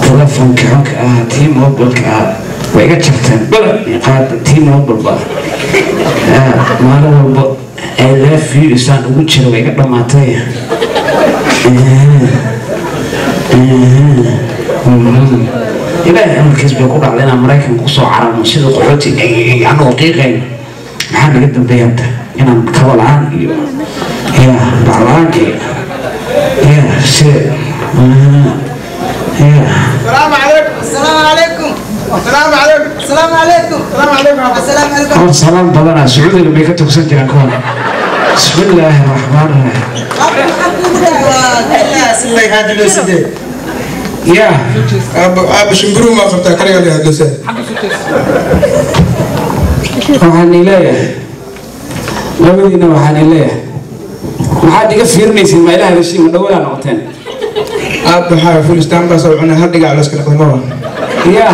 telefonka xonka ah tii mobilka ah way iga jabteen bala qaada tii mobilba maalin walba I love you isaan ugu jira way iga dhammaatay ilaahay amarkiis bay ku dhacday inaan maraykanka kusoo cararno sida qaxooti anagoo qiiqayn maxaa naga dambeeya hadda inaan kaba la-aan iyo ya bacla-aanka iyo ya sida ya السلام عليكم السلام عليكم السلام عليكم السلام عليكم السلام عليكم السلام عليكم hor salaam badanaa sacuudiga bay ka tugsan jiraan kuwan bismi illaahi raxmaan raxiim ya aaba shimbiruu maa qabtaa kaliga la hadlasa waxaan leeyahay labadiina waxaan leeyahay maxaad iga fiirinaysiin ma ilaha heshiin ma dhawadaa noqoteen aaba waxaa fulistaan baa soo cunay hal dhigac la iska dhaqday maba ya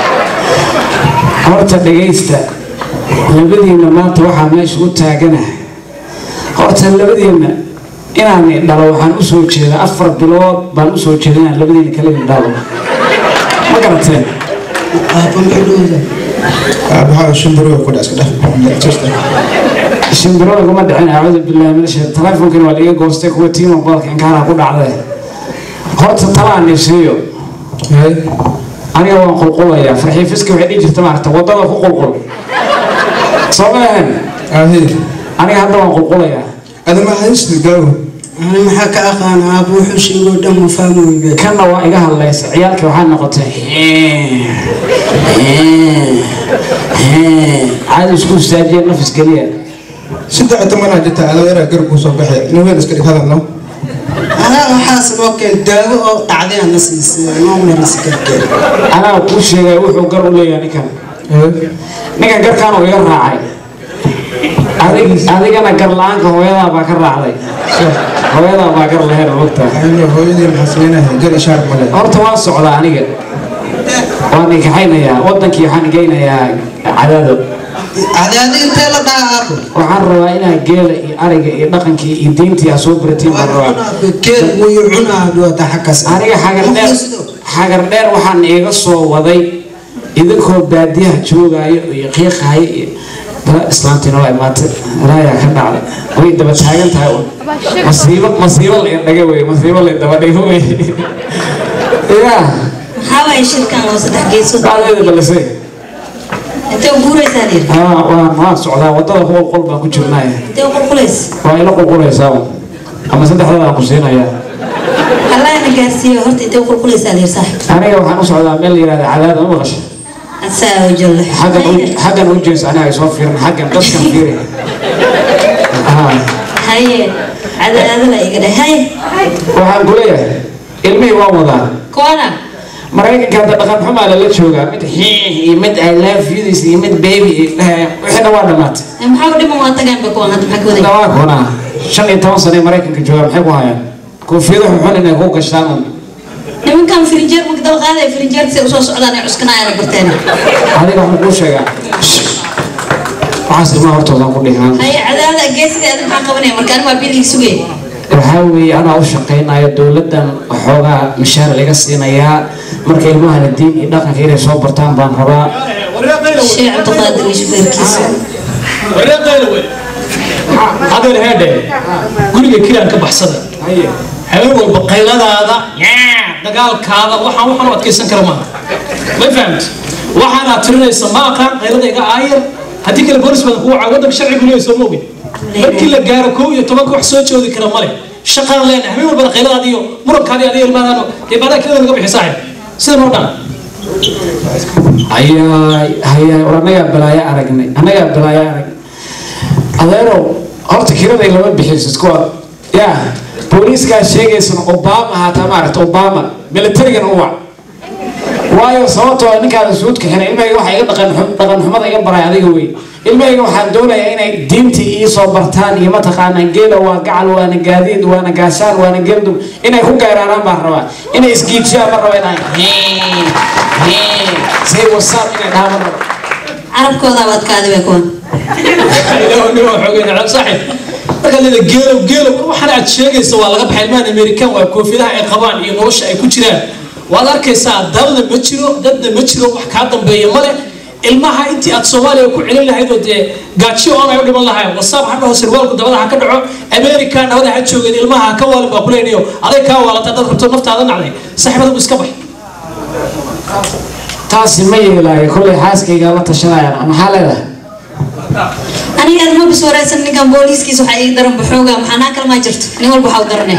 horta dhegaysta labadiina maanta waxaa meesha u taaganahay horta labadiina inaan dhalo waxaan usoo jeedaa afar bilood baan usoo jeeda inaan labadiina kala dhalo ma garateen aaba waxaa shimbiruu ku dhac iska dhaq shimbirada kuma dhicin acuudu billahi min ashaytaan telefonkina waa liiga goostay kuwa tiima balka inkaana ku dhacday horta talaan nifsiiyo aniga waan qulqulayaa farxiifiska waxay dhihi jirta maaragta wadada ku qulqul soo ma ahan ahe aniga hadda waan qulqulayaa adama haysta gaawo ani maxaa ka aqaan aaba wuxuu sheegoo dhan ma fahmi weybe kanna waa iga hadlaysa ciyaalkii waxaa noqotay caadi isku istaajiya nafis geliya saddex tobanaa jirta adeeraa garabkuu soo baxay nin weel iska dhig hadalno anaa waxaas loo keen daawo oo dhacday aan la siisay noo marisi karkeen anaa kuu sheegay wuxuu gar u leeyahay ninkan ninkan garkaan uu iga raacay Adig- adigana gar la-aanka hooyadaa baa ka raacday hooyadaa baa gar laheyn mogtaa ayno hooyadii maxaa sameynahay gar ishaar male horta waan socdaa aniga waan ikaxaynayaa wadankii waxaan geynayaa cadaado adaadi intee la dhaha aabo waxaan rabaa inaa geela iyo ariga iyo dhaqankii iyo diintii aa soo baratiin baan rabaa keel muyu cunaa dhuwata xaggaas aniga xagar dheer xagar dheer waxaan iiga soo waday idinkoo baadiyaha joogaayo iyo qiiqaayo iyo dala islaantiina waa imaatay raayaa ka dhacday way daba taagan tahay un masiibo masiibo la indhaga wey masiibo la daba dhigo wey yaa maxaa waaye shirkan oo saddex geesood bacdeeda balisay intee u guuraysaa dhir aa waan waan socdaa wadada qol qol baan ku jirnaaye intee u qulqulays waa ila qulqulaysaa un. ama saddexdada aan ku siinayaa allah na gaarsiiyo horta intee u qulqulaysaa dhir saaxib aniga waxaan u socdaa meel la yihahda cadaada ma maqasha asaa oo jalle xaggan u- xaggan u jees aniga ay soo fiirin xaggan dadkan fiiri Haa. haye cadaadala iga dheh haye waxaan ku leeyahay ilmihii waan wadaa koona maraykanka hadda dhaqan xumaa lala joogaa mid xiix iyo mid i love you this iyo mid baby iyo eh, wixii dhan waa dhammaatay maxaa u dhiman waa tagaan ba kuwan hadda maxaa ka waday dhawaa kunaa shan iyo toban sano ee maraykanka joogaa maxay ku hayaan koofiyado xunxun inay ku gashtaan un nimankan firinjeer marka dal qaadaya firinjeerka say usoo socdaan ay cuskanaayana barteen adiga waxaan kuu sheegaa waxaas ilmaha hortoodaan ku dhigaan haye cadaadada geesiga aad maxaa qabanaya marka ani waa biiligi sugay waxaa weeye anaa u shaqaynayo dowladdan waxoogaa mishaar laga siinayaa marka ilmahana diin iyo dhaqanka inay soo bartaan baan rabaa sheekh cabdiqaadir iyo shufeerkiisa adeer heedhe guriga kiraan ka baxsada habeen walba qayladaada dagaalkaada waxaan waxaan u adkaysan kara maaha ma fahamti waxaanaad tirinaysa ma aqaan qaylada iga aayar haddii kale boolis badan kugu caa waddanka sharcigu leeyahay soo moogin markii la gaaro kow iyo tobanka wax soo joodi kara male shaqaan leenahay habeen walbana qayladaada iyo murankaada adiga ilmaadaano dee baadaa kirada naga bixi saaxib sida noo dhan hayaay hayaay war annagaa balaayo aragnay annagaa balaayo aragnay adeerow horta kiraday lama bixiso iskuwa yaa booliiskaa sheegaysana obama haataa maaragta obama militarigana u wac waayo sababtoo ah ninkaada suudka xiray ilmahayga waxa iga dhaqan xum- dhaqan xumada iga baray adiga wey ilmahayga waxaan doonayaa inay diintii ii soo bartaan iyo mataqaanaa geela waa gacal waana gaadiid waana gaashaan waana geeldum inay ku geeraaraan baan rabaa inay isgiijiyaan ma raba inaan hee hee say wasaab inay dhahaan ma raba carabkooda baad kaaday bay kuwan markaa leeda geelow geelow waxaan aad sheegaysa waa laga baxay ilmahan amerikan waa koofiyadaha ay qabaan iyo nolosha ay ku jiraan waad arkaysaa dalna ma jiro dadna ma jiro wax kaa dambeeya male ilmaha intii aad soomaaliya ku celin lahayd oo dee gaajiyo oon ay u dhiman lahayn wasaab ha dhaho sirwaalku dabada ha ka dhaco america nabada ha joogeen ilmaha ha ka waalin baa kuleynayo aday kaa waalata dad rabto naftaada nacday saaxiibada iska bax taasi ma yeelaayo kollay xaaskayga la tashanayaan maxaa leedahay aniga aad ma bis wareysan ninkan booliiskiisa waxaa ii daran baxooga maxaanaa kale maa jirto nin walba waxaa u daranay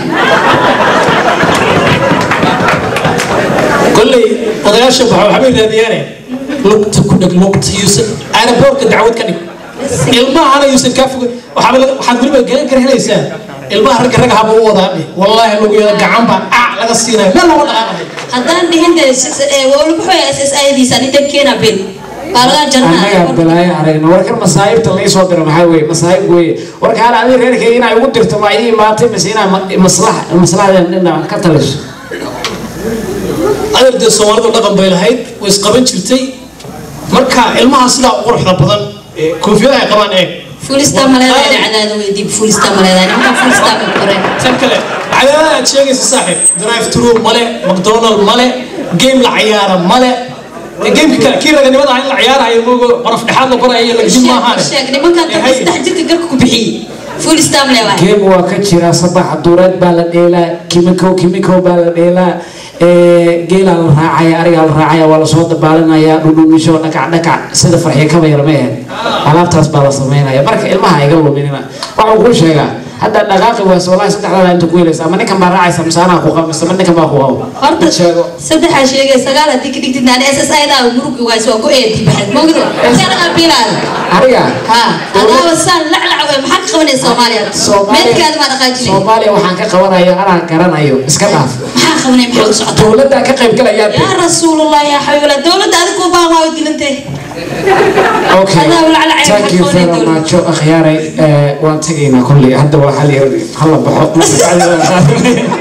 kolley odayaasha baxo waxbay raadiyaane lugta ku dheg lugta yuusan aeroboortka dacwad ka dhig ilmahana yuusan kaa foga waxaaba laga- waxaad weliba garan kara helaysaa ilmaha ragga ragga haba u wadaadhe wallaahi lagu yeelo gacan baa ac laga siinaya meel lama dhaqaaqahay haddaan dhihin de walabuxooya s s ayadiisa ani dabkeena bil baa laga annagaa jarnaa balaayo aragna warkan masaa'ibta lai soo diro maxaa weye masaa'ib weye warka hal adi reerkayga inaa igu dirto ma ii imaatay mise inaa ma- maslax maslaxdeen dhinac ka taliso adeer dee soomaalidu dhaqan bay lahayd way isqaban jirtay marka ilmaha sidaa u quruxda badan ee koofiyada ay qabaan eeg fuulista maleedaa cadaada weydiib fuulista maleedaa nimankan fuulista ma koreen tan kale cadaadada aad sheegaysa saaxiib drive through male mcdonald male game la ciyaara male ee gameka kale kii raganimada ah in la ciyaarayo moogo qonof dhexaad la barayo lagdin maahaane sheeg nimankan Ee, dadka hay. saddex jirka garka ku bixiyey fuulista maleedaa geem waa ka jira sabax duureed baa la dheelaa kimikow kimikow baa la dheelaa ee, geelaa la raacaya arigaa la raacaya waa lasoo dabaalinaya dhudhumisho dhakac dhakac sida farxiyo kaba yar ma ahayd alaabtaas baa la samaynaya marka ilmaha iga luminina waxaan kuu sheegaa hadda dhaqaaqi waas wallahi saddexdaada inta ku helaysa ama ninkan baa raacaysa mise anaa ku qabo mise ma ninkan baa ku qabo horta sheego saddexaa sheegay sagaal haddii ka dhigtid naani s s aydaa murugi waayso waa ku eedi baxed mogdo seeraqa bilaada ariga ha adaaba saan laclac wey maxaa ka qabanaya soomaaliya meelkaada maa dhaqaajinay soomaaliya waxaan ka qabanayo anaa garanayo iska dhaaf maxaa qabanaya maxaa ku socota dowladdaa ka qayb galayaa yaa rasuulallah yaa xabiiballah dowladda adiga ku baan waa dilantee Okay. Adaa walaal cayb Thank you waxaad very qoonay much. Akhyaaray, eh, waan tegaynaa kolley. Hadda waa hal yar hala baxo.